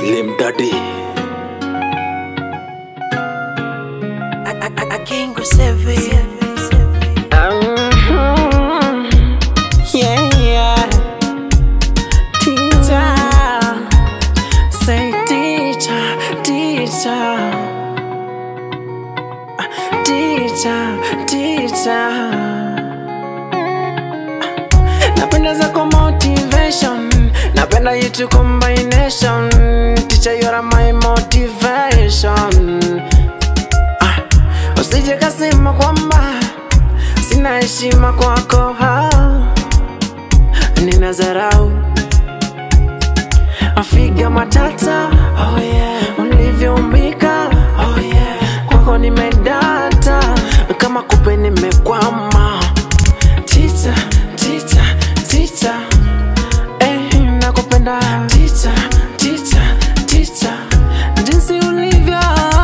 Slim Daddy. I, I, I can't go save it. Yeah, yeah. Teacher, say teacher, teacher, teacher, teacher. Napenda zako motivation, napenda yitu combination. Teacher, you are my motivation. Ah, usije kasema kwamba sina heshima kwako ha nina zarau afiga matata oh yeah. ulivyoumbika oh yeah. kwako nimedata kama kupe nimekwama tita tita tita eh, nakupenda tita tita tita jinsi ulivyo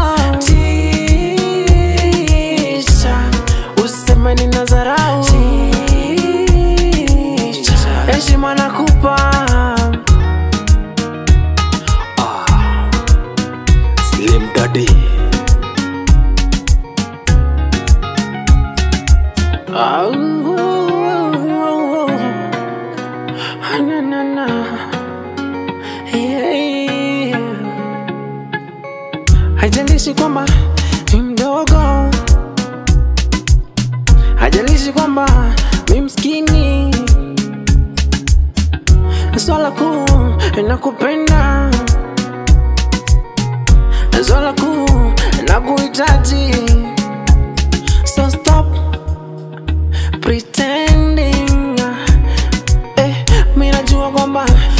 tita useme nina zarau heshima nakupa Slim Daddy. Au, na, na, na. Yeah. Haijalishi kwamba mi mdogo, haijalishi kwamba mi mskini, swala kuu nakupenda, swala kuu nakuhitaji, so stop pretending eh, mi najua kwamba